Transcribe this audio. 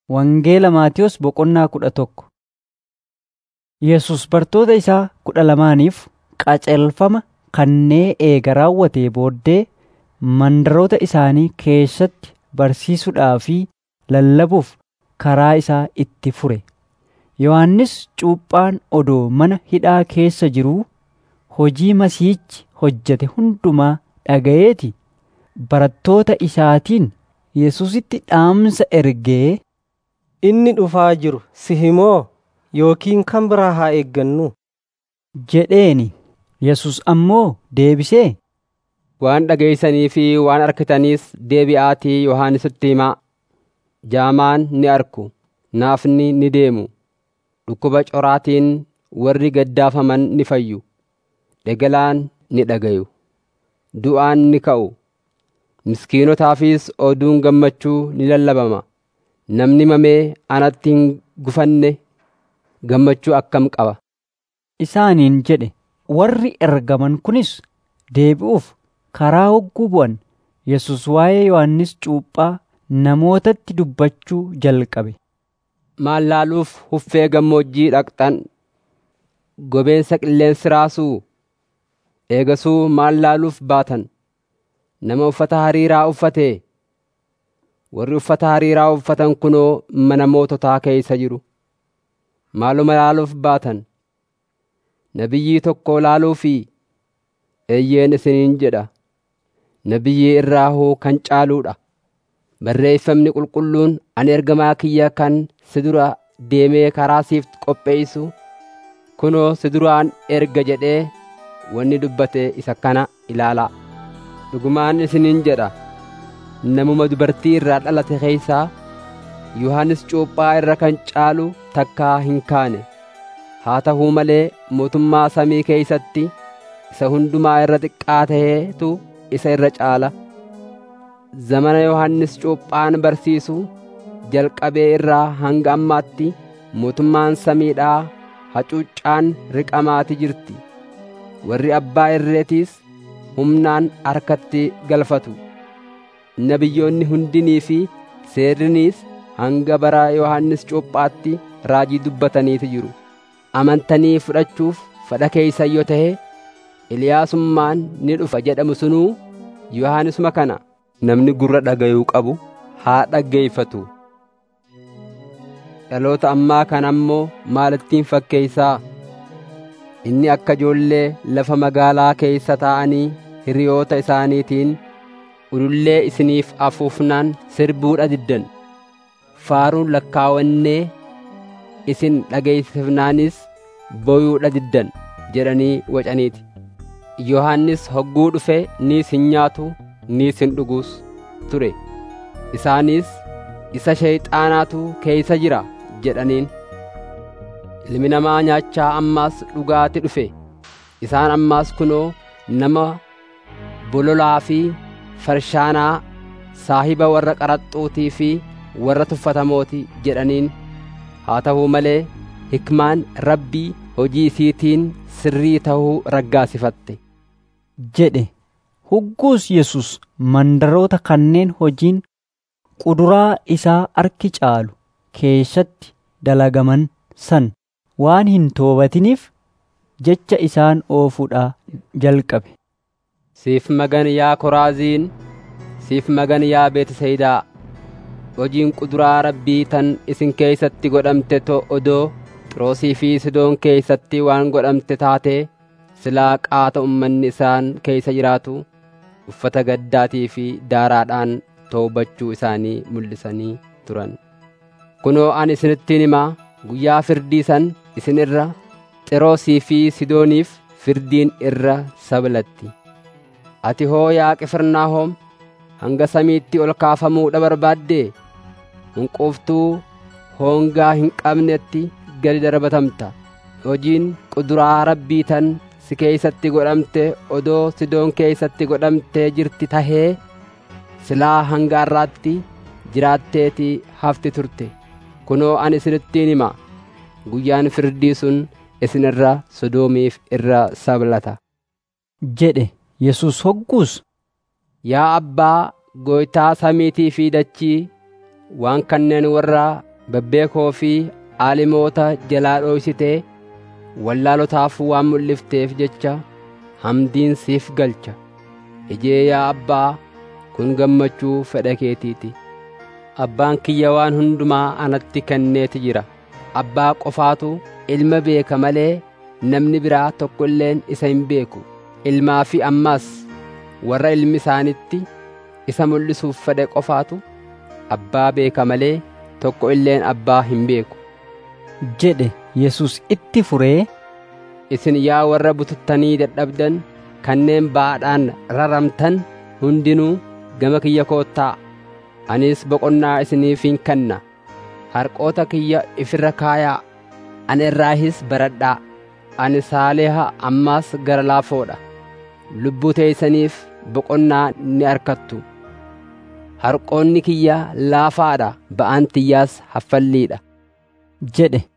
Wangeela Maatiyos boqonnaa kudha tokko. Yesus bartoota isaa kudha lamaaniif qajeelfama kannee eega raawwatee booddee mandaroota isaanii keessatti barsiisuudhaa fi lallabuuf karaa isaa itti fure. Yohannis Cuuphaan odoo mana hidhaa keessa jiruu hojii Masiihichi hojjete hundumaa dhaga'eeti barattoota isaatiin Yesuusitti dhaamsa ergee, Inni dhufaa jiru sihi moo yookiin kan biraa haa eeggannu? jedheeni. Yesus ammoo deebisee, Waan dhageessanii fi waan arkitaniis deebi'aatii Yohannisitti himaa. Jaamaan ni arku, naafni ni deemu, dhukkuba coraatiin warri gaddaafaman ni fayyu, dhagalaan ni dhagayu, du'aan ni ka'u, miskiinotaafis oduun gammachuu ni lallabama. Namni mamee anatti hin gufanne gammachuu akkam qaba. isaaniin jedhe. Warri ergaman kunis deebi'uuf karaa hogguu bu'an Yesus waa'ee Yohannis Cuuphaa namootatti dubbachuu jalqabe. Maal laaluuf huffee gammoojjii dhaqxan? Gobeensa qilleensi raasuu? Eegasuu maal laaluuf baatan? Nama uffata hariiraa uffatee? Warri uffata hariiraa uffatan kunoo mana moototaa keessa jiru. Maaluma laaluuf baatan? Nabiyyii tokko laaluufi eeyyeen isiniin jedha. Nabiyyii irraa hoo kan caaluudha. Barreeffamni qulqulluun ani ergamaa kiyya kan si dura deemee karaa siif qopheessu kunoo si duraan erga jedhee wanni dubbate isa kana ilaalaa. Dhugumaan isiniin jedha. Namuma dubartii irraa dhalate keessaa Yohannis Cuuphaa irra kan caalu takkaa hin kaane. Haa ta'uu malee mootummaa samii keeysatti isa hundumaa irra xiqqaa ta'eetu isa irra caala. Zamana Yohannis Cuuphaan barsiisu jalqabee irraa hanga ammaatti mootummaan samiidhaa hacuuccaan riqamaati jirti. Warri abbaa irreetiis humnaan harkatti galfatu. Nabiyyoonni hundinii fi seerriniis hanga bara Yohannis Cuuphaatti raajii dubbataniiti jiru. Amantanii fudhachuuf fedha keeysan yoo ta'e Eliyaasummaan ni dhufa jedhamu sunuu Yohannisuma kana. Namni gurra dhagayuu qabu haa dhaggeeffatu. Dhaloota ammaa kana ammoo maalittiin fakkeeysaa? Inni akka ijoollee lafa magaalaa keeysa taa'anii hiriyoota isaaniitiin ulullee isiniif afuufnaan sirbuudha diddan. Faaruun lakkaawannee isin dhageessifnaanis boyuudha diddan jedhanii wacaniiti. Yohannis hogguu dhufe niis hin nyaatu niis hin dhugus ture. Isaanis isa shayxaanaatu keeysa jira jedhaniin. Ilmi namaa nyaachaa ammaas dhugaati dhufe. Isaan ammaas kunoo nama bololaa fi farshaanaa saahiba warra qaraxxuutii fi warra tuffatamooti jedhaniin. Haa ta'uu malee hikmaan rabbii hojii isiitiin sirrii ta'uu raggaasifatte. jedhe. Hugguus Yesus mandaroota kanneen hojiin kuduraa isaa arki caalu keessatti dalagaman san waan hin toobatiniif jecha isaan oofuudhaa jalqabe. Siif magan yaa Koraaziin, siif magan yaa Beetisayidaa. Hojiin kuduraa rabbii tan isin keeysatti godhamte to odoo Xiroosii fi Sidoon keeysatti waan godhamte taatee silaa qaata ummanni isaan keeysa jiraatu uffata gaddaatii fi daaraadhaan toobachuu isaanii mul'isanii turan. Kunoo ani isinittiin himaa guyyaa firdii san isin irra Xiroosii fi Sidooniif firdiin irra sabalatti. Ati hoo yaa Qifirnaahoom hanga samiitti ol kaafamuudha barbaaddee hunquuftuu hoongaa hin qabnetti gadi darbatamta. Hojiin kuduraa rabbii tan si keeysatti godhamte odoo Sidoon keeysatti godhamtee jirti tahee silaa hanga har'aatti jiraatteeti hafti turte. Kunoo ani isinittiin hima guyyaan firdii sun isin irra Sodoomiif irra sablata. jedhe Yesus hogguus Yaa Abbaa gooytaa samiitii fi dachii waan kanneen warra babbeekoo fi aalimoota jalaa dhoysitee wallaalotaaf waan mul'ifteef jecha hamdiin siif galcha ijee yaa abbaa kun gammachuu fedha keetiiti abbaan kiyya waan hundumaa anatti kenneeti jira abbaa qofaatu ilma beeka malee namni biraa tokko illeen isa hin beeku ilmaa fi ammaas warra ilmi isaanitti isa mul'isuuf fedhe qofaatu abbaa beeka malee tokko illeen abbaa hin beeku jedhe Yesus itti furee isin yaa warra bututtanii dadhabdan kanneen baadhaan raramtan hundinuu gama kiyya koottaa anis boqonnaa isiniifin kenna harqoota kiyya ifirra kaayaa ana irraahis baradhaa ani saaleha ammaas gara laafoodha lubbuu teeysaniif boqonnaa ni arkattu harqoonni kiyya laafaadha ba'aan tiyyaas haffalliidha jedhe